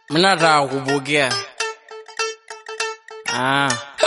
Mnataka kubukia. Ah.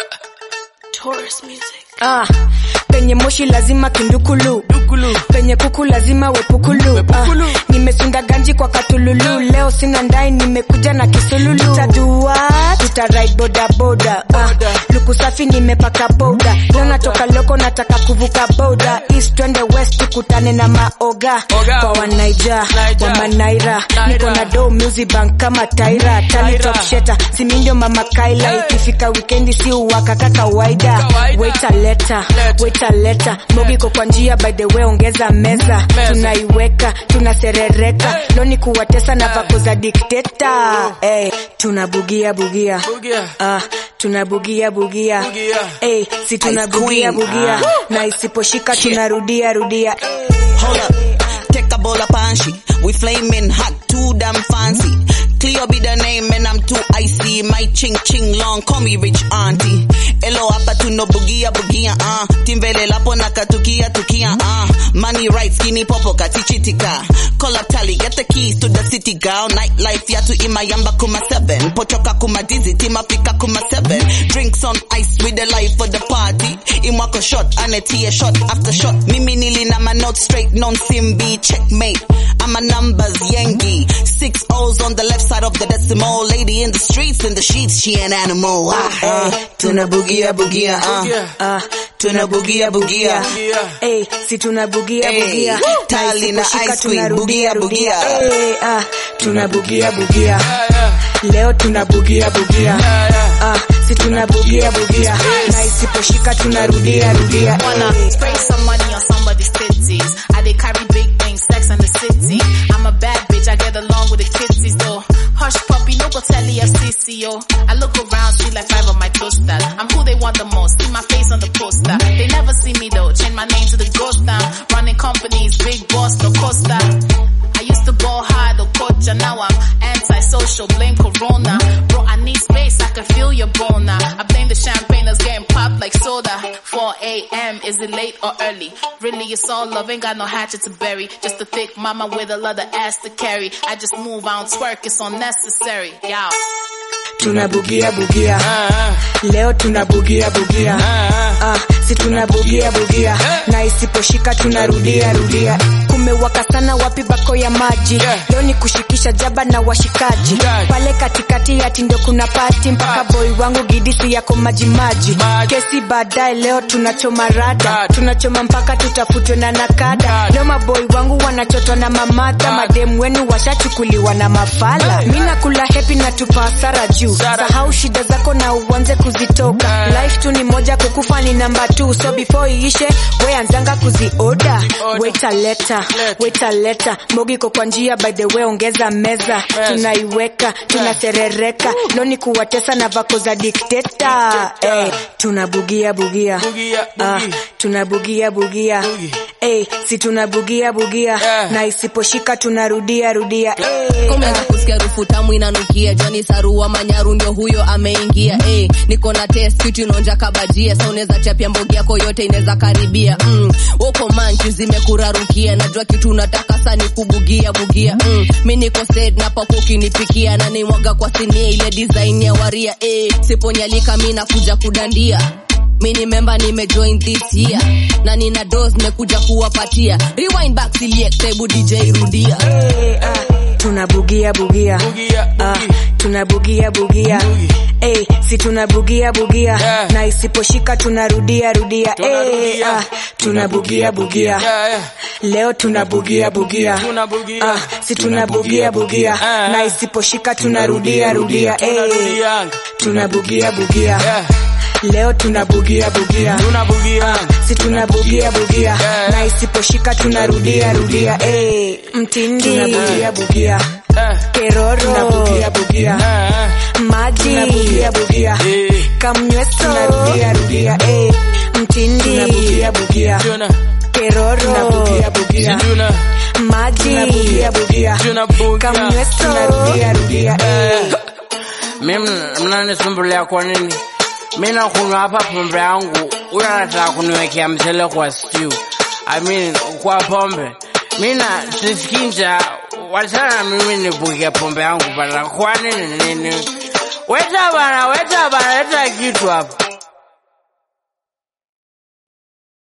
Taurus music. Ah, penye moshi lazima kindukulu Dukulu. penye kuku lazima wepukulu, Wepukulu. Ah, nimesunda ganji kwa katululu leo sina ndai nimekuja na kisululu tutadua tuta ride boda boda ah, luku safi nimepaka boda leo natoka loko nataka kuvuka boda east twende west tukutane na maoga Oga. kwa wanaija Naija. wa manaira Naira. niko na do music bank kama taira tali Taira. top sheta simindio mama kaila Hey. ikifika wikendi si uwaka ka kawaida Kawaida. waita leta Leta. waita leta mogiko kwa njia by the way ongeza meza Meza. tunaiweka tunaserereka loni kuwatesa na vako za dikteta hey, tunabugia bugia Bugia. Ah, tunabugia bugia Bugia. hey, si tunabugia Ice queen. bugia Ah. na isiposhika tunarudia rudia Hold up, take a bowl of panshi. We flaming hot, too damn fancy. Cleo be the name and I'm too icy. My ching ching long, call me rich auntie. Elo hapa tuno bugia bugia ah. Timbele lapo na katukia tukia ah. Money right skinny popo katichitika. Call up tally, get the keys to the city girl. Nightlife yatu imayamba kuma seven. Pochoka kuma dizzy, timafika kuma seven. Drinks on ice with the life for the party. Imwako shot, anetie shot after shot. Mimi nili na my notes straight, non simbi checkmate. I'm a numbers Yankee. Six O's on the left side of the decimal. Lady in the streets, in the sheets, she an animal. Ah, eh, tuna bugia bugia, uh. Bugia. ah, Tuna bugia bugia. Bugia. Hey, si tunabugia Hey, bugia tali na isiposhika ice cream, tunarudia bugia, rudia bugia. hey, ah, tunabugia bugia Yeah, yeah. leo tunabugia bugia Yeah, yeah. ah, si tunabugia bugia na isiposhika tunarudia rudia Wanna spray some money on somebody's titties. I they carry big things, sex in the city. I'm a bad bitch, I get along with the kidsies though. Hush puppy, no go tell the FCC yo. I look around, see like five of my toaster. I'm who they want the most, see my face on the poster. They never see me though, change my name to the ghost town. Running companies, big boss, no costa. I used to ball hard or coach, and now I'm antisocial, blame corona. Bro, I need space, I can feel your boner. I blame the champagne that's getting popped like soda. 4 a.m., is it late or early? Really, it's all love, ain't got no hatchet to bury. Just a thick mama with a lot of ass to carry. I just move, I don't twerk, it's unnecessary. Y'all. tunabugia bugia Ah, leo tunabugia bugia ah, ah. ah, si tunabugia bugia na isiposhika tunarudia rudia kumewaka sana wapi bako ya maji Yeah. leo ni kushikisha jaba na washikaji Yeah. pale katikati ati ndio kuna pati mpaka boy wangu gidisi yako maji maji Maji. kesi baadaye leo tunachoma rada Rada. tunachoma mpaka tutafutwe na nakada Nakada. leo maboy wangu wanachotwa na mamata Mada. mademu wenu washachukuliwa na mafala Hey. mi nakula hepi na tupa hasara juu Sara. sahau shida zako na uanze kuzitoka Yeah. life tu ni moja kukufa ni namba tu so before iishe we anzanga kuzioda Order. weta leta Leta. weta leta mogiko kwa njia by the way ongeza meza tunaiweka tunaserereka loni kuwatesa na vako za dikteta hey, tunabugia bugia Bugia, Ah, bugi. tunabugia bugia Bugi. hey, si tunabugia bugia Yeah. na isiposhika tunarudia rudia hey, Umeanza kusikia harufu tamu inanukia Johnny Sarua Manyaru ndio huyo ameingia eh niko na test kitu inaonja kabajia sasa unaweza chapia mbogi yako yote inaweza karibia mm. woko manchi zimekurarukia najua kitu unataka sana ni kubugia bugia mm. mimi niko set na pako ukinipikia na nimwaga kwa sinia ile design ya waria eh siponyalika mimi nakuja kudandia mini memba nimejoin this year na nina dos nimekuja kuwapatia rewind back select hebu DJ rudia hey, ah, tunabugia bugia Bugia, Ah, bugi. tunabugia bugia Bugi. hey, si tunabugia bugia Yeah. na isiposhika tunarudia rudia Tunarudia. hey, ah, tunabugia bugia Yeah, yeah. leo tunabugia bugia Tunabugia. ah, si tunabugia bugia Ah. na isiposhika tunarudia rudia hey, Tunarudianga. tunabugia bugia Yeah. leo tunabugia bugia Tunabugia. si tunabugia bugia Yeah. na isiposhika tunarudia rudia hey, mtindi tunabugia bugia Eh, keroro tunabugia bugia eh, maji tunabugia bugia eh. kamnyweso tunarudia rudia eh mtindi tunabugia bugia Tuna, keroro tunabugia bugia tuna, maji tunabugia bugia tunabugia. kamnyweso tunarudia rudia eh Mimi mnanisumbulia kwa nini? Mimi nakunywa hapa pombe yangu, huyo anataka kuniwekea mchele kwa stew. I mean, kwa pombe. Mimi na sisikii njaa, wachana mimi nibuke pombe yangu bana, kwa nini nini? Weta bana, weta bana, leta kitu hapa.